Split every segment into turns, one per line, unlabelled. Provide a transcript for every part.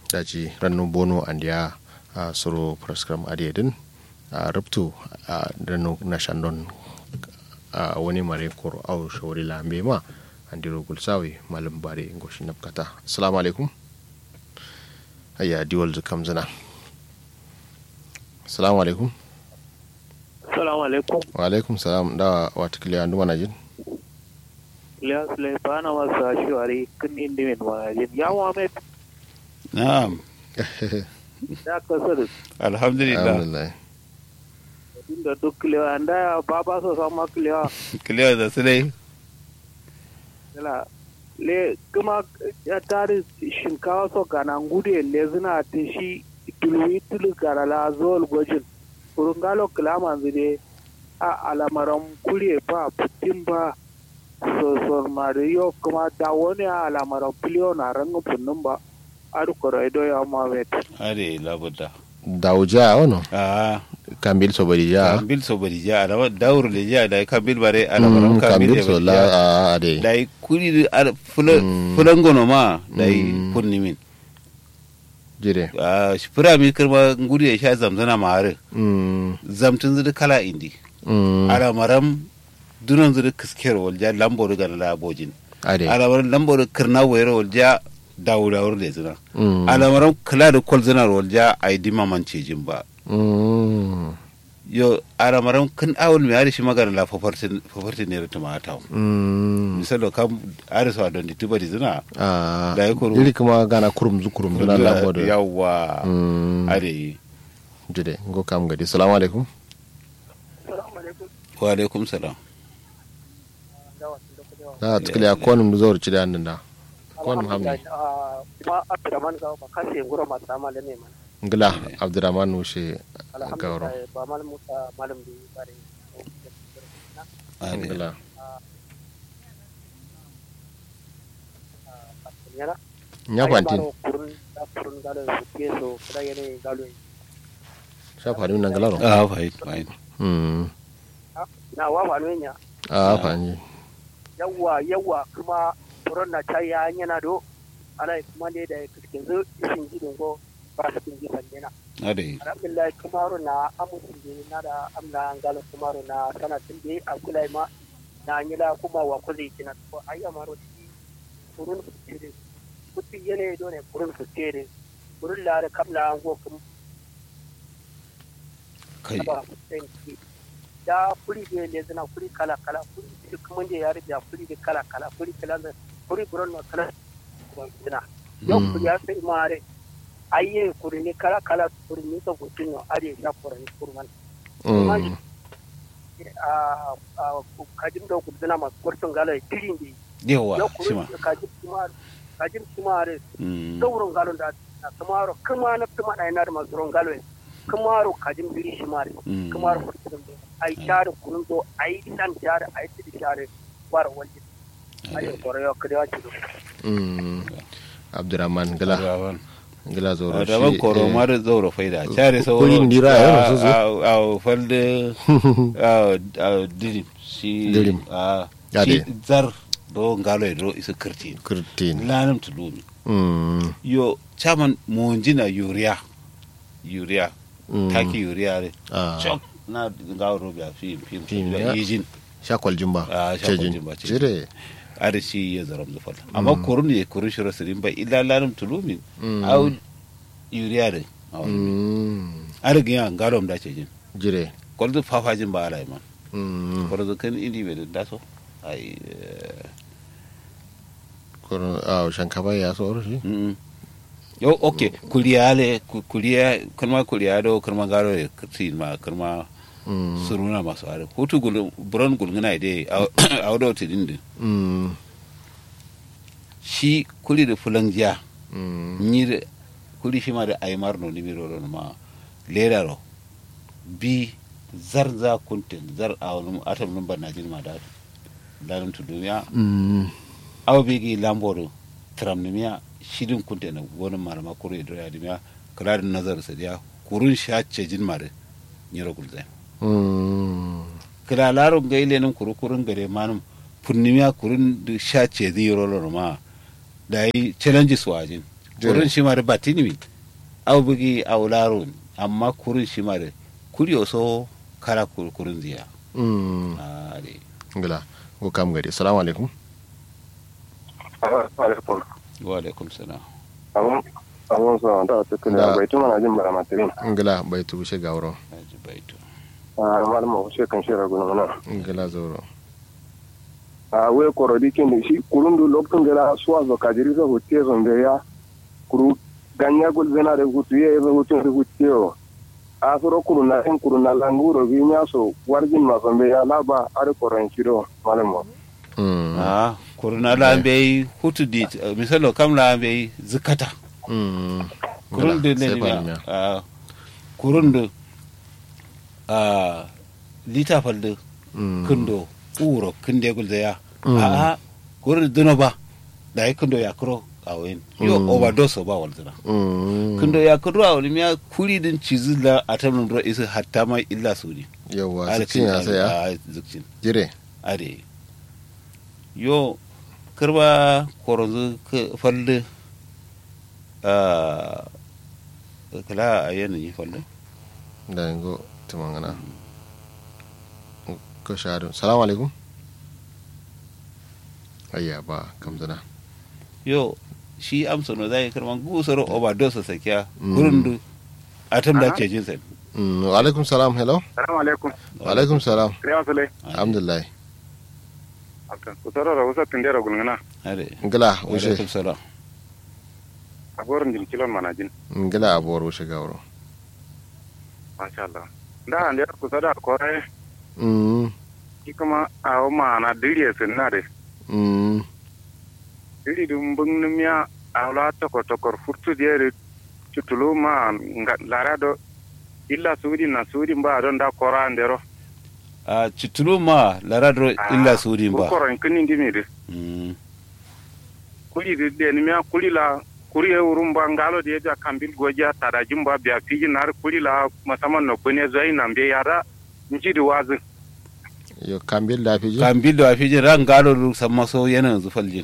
daji rannu bono andiya a soro prescram adiyedin a ruptu a rannu na shandon a wani mare koro au shawari lambe ma andiro gulsawi malam bare ngoshi napkata assalamu alaikum ayya diwal zukam zina assalamu alaikum
Salamu alaikum.
wa alaikum salam da wata kiliya ndu mana jin
Ilyas Laifana wasu ashewari kan indimin manajin. Ya Muhammad
Na'am.
da kasar
Alhamdulillah.
alhamdulillah
da duk kilewa anda ya baba so sama kilewa.
Clear da su dai.
Yala le kuma ya tari shinkawa so gana ngude le zina ta shi tulu tulu gara la zol gwajin. Urungalo kilama zide a alamaran kure ba putin ba sosor mariyo kuma da wani alamaran filiyo na rangin funnin ba. Adu koro ido ya Muhammad.
Are labuda.
dawuja ono
Ah,
kambil sobari ja
kambil so bari ja da daur le ja da kambil bare ala baram
Mm,
kambil
kambil so
bari
la
ja.
a ade
Da kuri ala fulan fulan gono ma da funni min.
jire
Ah, shi fura mi kirma nguri ya sha zamzana ma are.
Mm,
Zamtun zudu kala indi.
mm,
Ala maram dunan zudu kisker wal ja lambo daga la bojin.
ade
Ala maram lambo da kirna wayar wal ja dawurawar da zina.
Mm,
alamaran kula da kwal zinar walja a yi dima man cejin ba
mm,
yo alamaran kan awul mai ari shi magana la fafarti ne rita ma ta
mm,
misalo kam ari sa don dituba di zina
ah,
da ya koro
iri kuma gana kurum zu kurum duna lambo da
yawa
Mm,
are yi
jire ngo kam gadi salamu alaikum
wa alaikum salam
da tukile a konum du zawar cire hannun da konum hamni
kuma abdurrahman gawo ba kashe ngoro masu dama da neman
ngila abdurrahman wushe gawro
alhamdulillah ba malam musa malam da bare
are
ngila
yana
nya fantin
kurun da kurun galo su ke so kada yana galo
sha fani nan galaro
ah fine fine
mm
na wa fa no nya
a fani
yawa yawa kuma kurun na ta ya yana do ana kuma ne da kiskin zo isin gidin go ba su kin gifan yana
are yi
alhamdulillah kumaru na amusin da na da amna ngalo kumaru na sanatin da a kulai ma na nyila kuma wa kuli kina ko ayya maro ti kurun futire kutti yene do ne kurun futire kurun la da kamla an go kum
kai
ba futin ki da kuri de le zana kuri kala kala kuri ti kuma je yare da kuri de kala kala kuri kala da kuri kurun na kala zana yau kuri ya sai mare ayye kuri ne kala kala kuri ne to kutin no are ya kurun kurman
mm
a kajin da ku zina masu kwartin galo ya tirin da
yawa
ya
shi ma
kuri kajin kumar kajin kumar
Mm,
saurin galo da na kumaro kuma na tuma na yana da masu ron galo ya kumaro kajin biri shi mare
mm.
kumaro kwartin da ai share kunun do ai nan share ai tidi share bara wajen ai kore yo kare wace do
mm abdurrahman ngila
Rawan.
ngila zoro
daban koro
eh,
ma da zauro faida care sauro
Kurin dira ya rasu su.
a falde a dirim shi
Dirim.
a
Ade.
shi zar do ngalo e do isa kirti
kurtin
lanam tulumi
mm
yo chaman monjina yuria yuria
Mm.
taki yuria re
ah
chok na ngawo ro bia fi fi
Fim,
fi
ya.
yijin
shakwal jimba
Ah, shakwal
cejin.
jimba, cejin.
jire
ada shi ya zaram da fata amma korun ye korun shiro sirin ba illa lanam tulumi
Mm.
au yuria re
mm
ada gya ngalom da ce jin
jire
kwallo fafajin ba ala man
mm
kwallo kan indi bai da so ai
kono ah shankaba ya so shi
mm yo okay kuliyale ku- kuliya kalma kuliya do kalma garo e kirti ma kalma
mm
suruna masu are hutu gul buron gulguna ide a do tidin din
mm
shi kuli da fulangiya
mm
ni da kuli shi ma da aymar no ni miro no ma lera ro bi zar za kuntin zar a wani atam number na jirma da dalim tu duniya
mm
aw bigi lamboro tramnimiya shidin kunte na gonin malama kuru ido ya dimiya kula da nazar sa dia kurun sha cejin mare nyiro gulzai
mm
kila laro ga ile nan kuru kurun gare manum punnimiya kurun da sha cezi yoro ma da yi challenges wajin
Jere.
kurun shi ma da batini mi au bugi au laro amma kurun shi ma da kuri so kala kur- kurun ziya
mm
a de
ngila go kam gadi assalamu alaikum
alaikum
wa alaikum salam
abun abun so da ta
Da.
kula bai tuma na jin bara matirin
ngila bai tu she gawro
aji baito
a malama ko kan shira guna na
ngila zoro
a we korodi kin da shi kurun du lokacin da suwa zo kajiri zo hutte zo da ya kuru ganya gul zena da hutu ye zo hutu da hutte o a soro kurun na en kurun na languro bi nya so warjin ma so be ya laba are koran shiro malama
mm
a kuruna la be hutu di misalo kam la be zikata
mm
kurun da
Ngila, sai
ne
bari
ne
miya.
a kurun da a lita falda
Mm.
kundo uro kunde gulda ya
Mm.
a a kurun duno ba da ya kundo ya kuro a wayin yo
Mm.
overdose ba walzina
mm
kundo ya kuro a wani miya kuri din cizi la a tamin ro isa hatta ma illa su ne
yawa sikin ya saya
a zikcin
jire
are yo karba koronzu ka falle a kala a yanayi falle
da ngo tumangana ko shadu salamu alaikum ayya ba kamzana
yo shi amsa no zai karman gusar overdose sakiya
Mm.
kurundu atam da
Aha.
ke jinsa
mm wa alaikum salam hello
assalamu alaikum
wa alaikum salam
kriya sule
alhamdulillah
akan kusoro ra usa tindera gulngana
are
ngila
wa
ushe
alaikum salam
agorin jin kilon manajin
ngila abor ushe gawro
masha Allah da ande kusa da kore
mm
ki kuma a o mana diriye sinna de
mm
diri dum bungnumya awla tokor tokor furtu de tutulu ma nga larado illa sudi na sudi ba don da kora ndero
a citulu ma laradro illa sudin ba
koro kini ndimi de
Mm.
kuli de de ni mya kuli la kuri e urumba ngalo de ja kambil goja tada jumba biya fiji nar kuli la masaman no kune zai nambe yara njidi wazi
yo kambil da fiji
kan bildo a fijin ran galo lu samma so yana yanzu faljin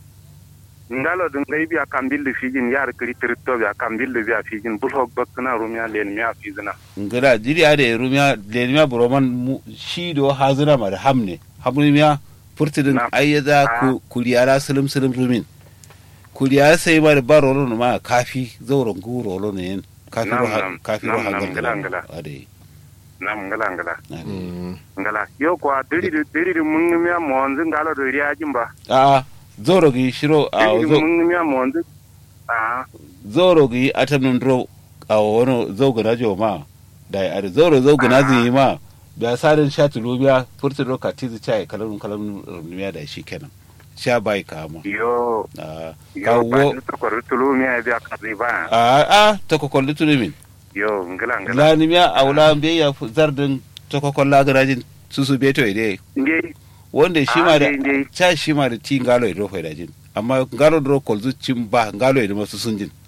ngalo dun ngai biya kambil de fiji yar kiri tirito biya kambil de biya fiji bulhok bakna rumya len mya fizina
ngada jiri ade rumiya lenimiya buroman mu- shi do hazira ma da hamne hamnimiya furtidin
Na.
ayyada
Ah.
ku kuliyara silim silim rumin kuliyara sai ma da ba rolo ma kafi zauren gu rolo ne yin kafi
Nam,
ro ha-
nam,
kafi ro
nam, nam,
hagan
ngala, ngala.
ade
nam ngala ngala
ade
mm
ngala yo kwa diri de diri de mun mya monzi ngalo do riya jimba
a zoro gi shiro a
diri de
zo-
mun mya monzi ah
zoro gi atanun dro a wono zogana jo ma da ya ade zoro zogana zai ma da sarin shati lubiya furtidin ka tizi chai kalanun kalanun rumiya da shi kenan sha bai kama
yo
a
yo ba
kawo
ni to ko tulu mya biya kazi ba
a a ta kokolli tulumin
yo ngala ngala
lanimiya a wula be ya fu- zardin ta kokolla garajin susu beto ide
nge
wanda shi ma da
Ah, dai, dai.
cha shi ma da ti ngalo ido fa jin amma ngalo do kolzu cin ba ngalo ido masu sun jin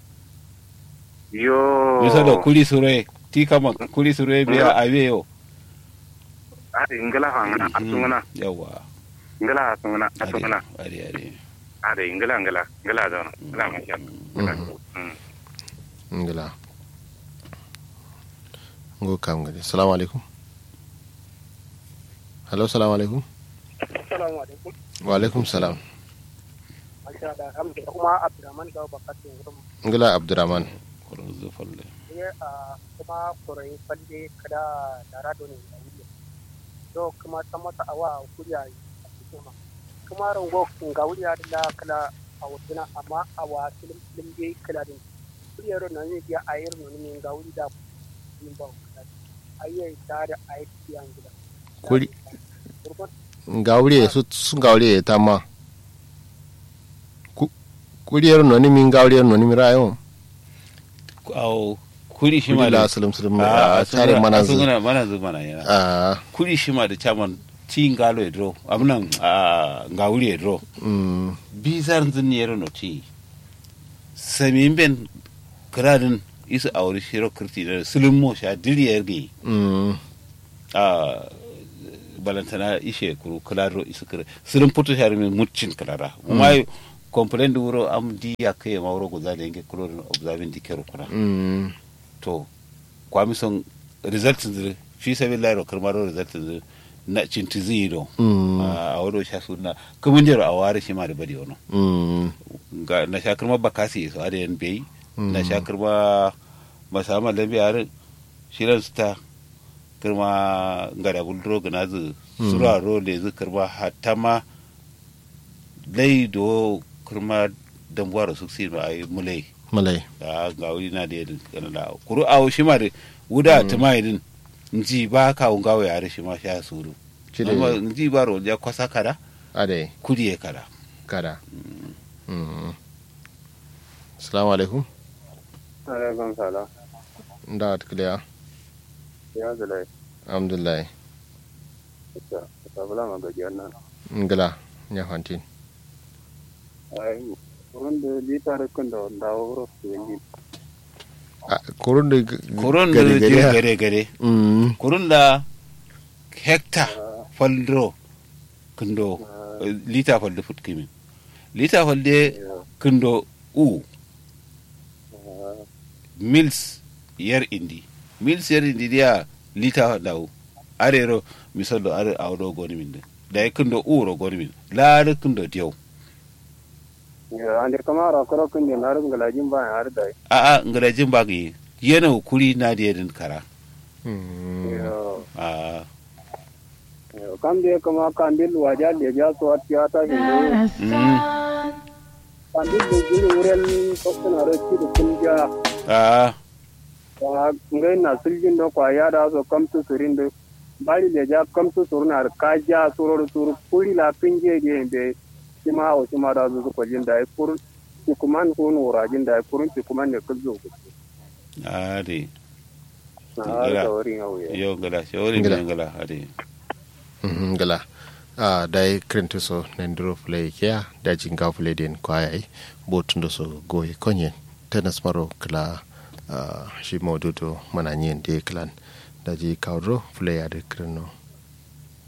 yo
bisa da kuli sure ti kama kuli sure biya a yo
ade ngala hangana asungana
yawa
ngala asungana asungana
are are
ade ngala ngala ngala da ngala masha Allah Mm.
ngila ngo kam gadi assalamu alaikum hello assalamu alaikum
Assalamu alaikum.
wa alaikum salam
Masha Allah, alhamdulillah. Kuma Abdurrahman ga bakatun wurin
ngila abdurrahman
kurin zufalle
ne a kuma kurai falle kada da rado ne da wuri. To kuma ta mata awa kuriya a cikin ma. Kuma rango ga wuri da la kala a wutuna amma a wa film film dai kala din. Kuriyar nan ne biya a yir nan ne ga wuri da yin ba kala. Ayyai tare a yi tiyan gida.
Kuri-
Kurkun
ngawri su sun gawri ta ma Ku- kuriyar noni min gawriyar noni mi rayo
aw kuri shi ma
kuri
da
la salam salam
a
a tare mana zu
mana mana zu mana yana
a
kuri shi ma da chaman ti ngalo idro abunan a ngawuri idro
mm
bizar zin yero no ti samin ben kradin isa awri shiro kirti da sulun mo sha diriyar gi
mm
a balantana ishe kuru klaro isa kira sulun puto shari min mutcin klara mai complain da wuro am di ya kai ma wuro guza da yanke kulo observing di kero kuna
mm
to kwami son result zire fi sabi lairo karmaro result zire na cinti ziro
mm
a wuro sha suna kumin jero a ware shi ma da bari wano
mm
ga na sha kirma bakasi so ada yan bai
Mm.
na sha kirma masama lambi harin shirin su ta kirma ngada gulduro gana zu sura ro le zu kirma hatta ma lai do kirma dambuwa su si ma ai mulai
malai
da ga wuri na da yadda kana da kuru awo shi ma da wuda ta ma yadin nji ba ka un gawo yare shi ma sha suru
Cire-
amma nji ba ro ja kwasa kada
ade
kudi ya kada
kada mm assalamu alaikum
alaikum salam
da atkliya
ya zalai
alhamdulillah
ta ta bula ma gajiyar nan
ngala nya fantin
ai wurin da litar kan da dawo wuro su yi
kurun da
kurun da je gare gare
mm
kurun da hekta faldro kundo eh, lita falde fut kimin lita falde kundo u mils yer indi mils yer indi dia lita daw arero misaldo are awdo goni min de da kundo u ro goni min laare kundo diaw
ande kamara koro kun da narin galajin ba har da
a a ngara jimbagi yena kuri na de den kara
mm
a
kam da kama kandil waja da ja so tiyata hindu
mm,
kandil da giri wurin kokuna da ci da kun ja
a
wa ngai na siljin da kwa ya da so kam tu surin da bari da ja kam tu surna ka ja suror sur kuri la pinje ge be sima o sima da zu ko jin da kur ki kuman kun wurajin da kurun ki kuman ne kullu
a de
na
Ngala.
da wurin yau ya
yo ngala shawari
Ngala.
ne ngala ade
Mhm, ngala a dai krento so nendro play kia da jinga play den kwaya ai botundo so goye konye tenas maro kla ah, shi modudo mananyen de klan da ji kaudro play ade kreno